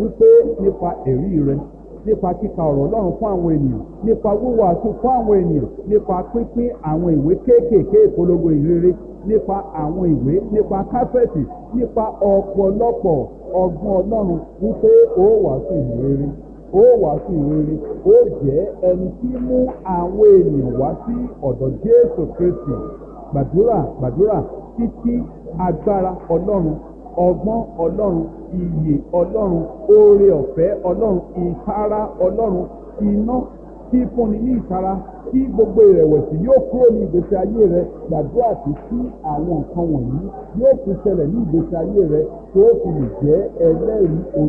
wípé nípa ẹ̀rí rẹ nípa kíka ọ̀rọ̀ ọlọ́run fún àwọn ènìyàn nípa wíwàásù fún àwọn ènìyàn nípa pínpín àwọn ìwé kéékèèké ìpolongo ìrere nípa àwọn ìwé nípa káfẹ́ẹ̀tì nípa ọ̀pọ̀lọpọ̀ ọgbọ́n ọlọ́run wípé ó wàásù ìrere ó wàásù ìrere ó jẹ́ ẹni tí mú àwọn ènìyàn wá sí ọ̀dọ̀ jésù kristi gbàdúrà gbàdúrà títí agbára ọlọ́run ọgbọ́n ọlọ́run iyè ọlọ́run oore ọ̀fẹ́ ọlọ́run ìtara ọlọ́run iná tí fúnni ní ìtara tí gbogbo ìrẹ̀wẹ̀sì yóò kúrò ní ìgbésí ayé rẹ gbàdúrà tí sí àwọn nǹkan wọ̀nyí yóò fi ṣẹlẹ̀ ní ìgbésí ayé rẹ tó fi lè jẹ́ ẹlẹ́rìí